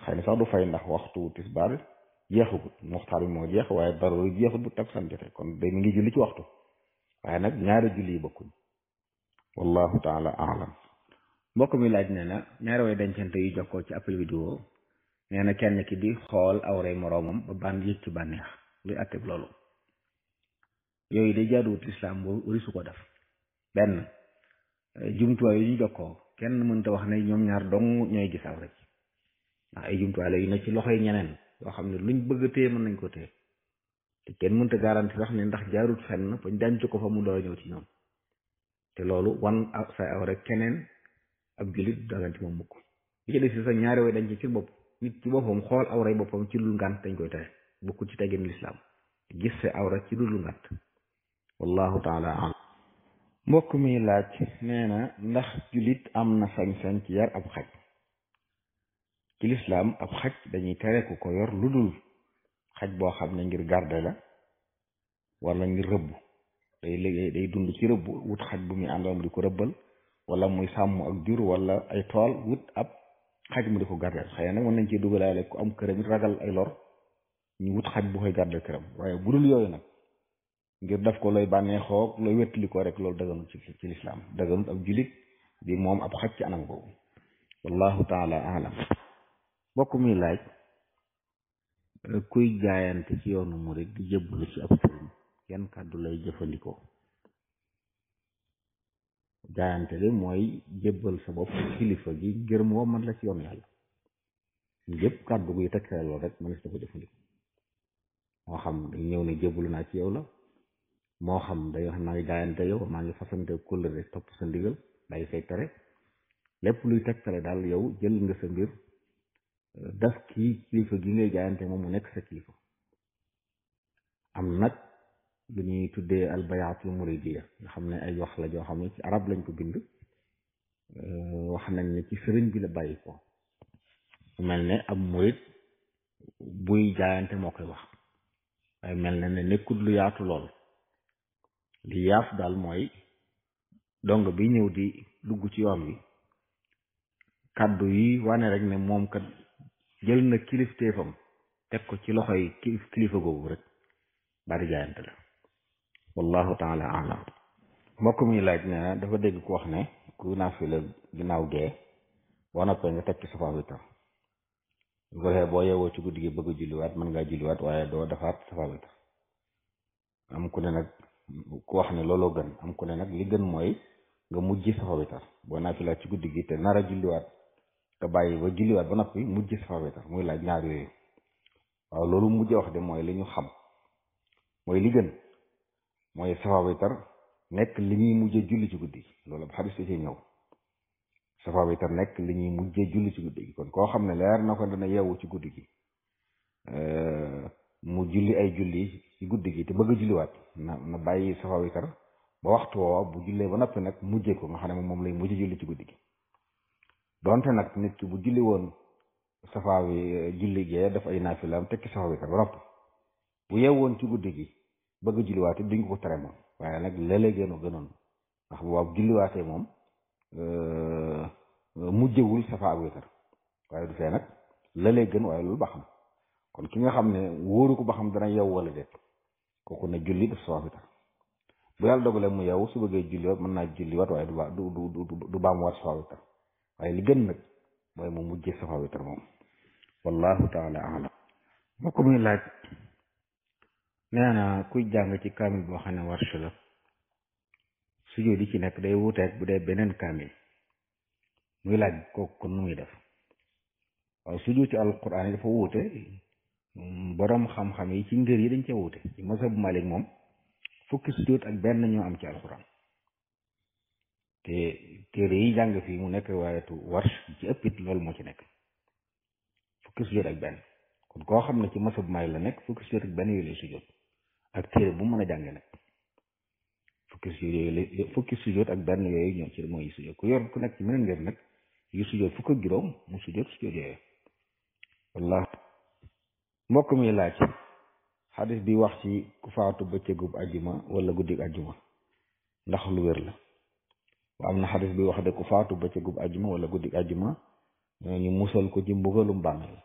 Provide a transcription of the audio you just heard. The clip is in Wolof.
xëy na sax du fay ndax waxtu tisbaar jeexagut muxtaar bi moo jeex waaye daruri jeexut bu takkusaan jotee kon day mi ngi julli ci waxtu waaye nag ñaari julli yi bokkuñ wallahu taala alam mbokk mi laaj nee na ñaari way dencante yu jokkoo ci appel vidéo nee na kenn ki di xool awray moroomam ba ban yëg ci bànneex luy atteb loolu yooyu day jaaduwut lislaam boobu wari su ko def benn jumtuwaay yu ñu jokkoo kenn mënta wax ne ñoom ñaar dong ñooy gis awra ci ndax ay jumtuwaay la yu ne ci loxoy ñeneen yoo xam ne luñ bëgg a téye mën nañ ko téye te kenn mënta garanti sax ne ndax jaarut fenn bañ denc ko fa mu door a ñëw ci ñoom te loolu wan say awra keneen ab jullit daganti moom mukk li ci des si sa ñaari way dañ ci ci bopp nit ci boppam xool awray boppam ci dul ngànt dañ koy tere bokkul ci teggin lislaam gis sa awra ci dul ngànt wallahu taala alam mbokk mi laaj nee na ndax jullit am na sañ-sañ ci yar ab xaj ci lislaam ab xaj dañuy tere ku ko yor lu dul xaj boo xam ne ngir garde la wala ngir rëbb day liggéey day dund ci rëbb wut xaj bu muy àndoon di ko rëbbal wala muy sàmm ak jur wala ay tool wut ab xaj mu di ko gardeel xëy na nag mën nañ ci dugalaale ku am këram it ragal ay lor ñu wut xaj bu koy gardeel këram waaye bu dul yooyu nag ngir def ko looy bànneexoo looy wettali ko rek loolu daganut ci ci lislaam daganut ab julit di moom ab xaj ci anam boobu wallahu taala alam bokk mi laaj kuy jaayante ci yoonu murid di jëbbalu ci ab sëriñ yan kàddu lay jëfandikoo jaayante de mooy jébbal sa bopp kilifa gi ngir moo man la ci yoon yàlla yépp kàddu guy tekkale lool rek mënees na ko jëfandikoo moo xam day ñëw ne jébbalu naa ci yow la moo xam day wax maa ngi jaayante yow maa ngi fasante kóllëre topp sa ndigal day say tere lépp luy tegtale daal yow jël nga sa mbir daf kii kilifa gi ngay jaayante moom mu nekk sa kilifa am nag lu ñuy tuddee albayaatul muridiya nga xam ne ay wax la joo xam ne ci arab lañ ko bind wax nañ ne ci sëriñ bi la bàyyi ko mel ne ab murid buy jaayante moo koy wax waaye mel na ne nekkul lu yaatu lool li yaatu daal mooy dong bi ñëw di dugg ci yoon wi kàddu yi wane rek ne moom kat jël na kilifteefam teg ko ci loxoy kilifa googu rek bari jaayante la wallahu taala alam mbokk mi laaj ne na dafa dégg ku wax ne ku naafila ginnaaw gee boo noppee nga teg ci safa witar bu ko defee boo yeewoo ci guddi gi bëgg a julliwaat mën ngaa julliwaat waaye doo defaat safa witar am ku ne nag ku wax ne looloo gën am ku ne nag li gën mooy nga mujj safa witar boo naafilaat ci guddi gi te nar a julliwaat nga bàyyi ba julliwaat ba noppi mujj safa witar muy laaj ñaar yooyu waaw loolu mujj wax de mooy li ñu xam mooy li gën mooy safa witar nekk li ñuy mujjee julli ci guddi loolu ab xadis ci ñëw safa witar nekk li ñuy mujjee julli ci guddi gi kon koo xam ne leer na ko dana yeewu ci guddi gi mu julli ay julli ci guddi gi te bëgg a julliwaat na na bàyyi safa witar ba waxtu woowa bu jullee ba noppi nag mujjee ko nga xam ne moom lay mujjee julli ci guddi gi donte nag nit ki bu julli woon safa wi julli gee daf ay naafilaam tekki safa witar ba noppi bu yeewoon ci guddi gi bëgg a julliwaate duñ ko tere moom waaye nag léeg-léeg gënu gënoon ndax bu waaw julliwaatee moom mujjewul safa ak witar waaye du fee nag léeg-léeg gën waaye loolu ba xam kon ki nga xam ne wóoru ko ba xam dana yeew wala déet kooku ne julli def safa witar bu yàlla dogalee mu yeewu su bëggee julliwaat mën naa julliwaat waaye du ba du du du baamuwaat safa witar waaye li gën nag mooy mu mujjee safa witar moom wallahu taala alam moo ko muy laaj nee na kuy jàng ci kaamil boo xam ne warsh la sujjóot yi ci nekk day wuuteeg bu dee beneen kaamil muy laaj kooku kon nu muy def waaw sujjóot ci alquran yi dafa wuute boroom xam-xam yi ci ngër yi dañ cee wuute ci mazhabu Malik moom fukki sujjóot ak benn ñoo am ci alquran te téere yi jàng fii mu nekk riwaayatu warsh ci ëpp it loolu moo ci nekk fukki sujjóot ak benn kon koo xam ne ci mazhabu Malik la nekk fukki sujjóot ak benn yooyu lay sujjóot ak téere bu mën a jànge nag fukki sujjóot yooyu fukki sujjóot ak benn yooyu ñoom ci mooy sujjóot ku yor ku nekk ci meneen ngeen nag yu sujjóot fukk ak juróom mu sujjóot sujjóot yooyu wallah mbokk mi laaj xadis bi wax ci ku faatu bëccëgub ajjuma wala guddig ajjuma ndax lu wér la wa am na xadis bi wax de ku faatu bëccëgub ajjuma wala guddig ajjuma ñu musal ko ci mbugalum bàmmeel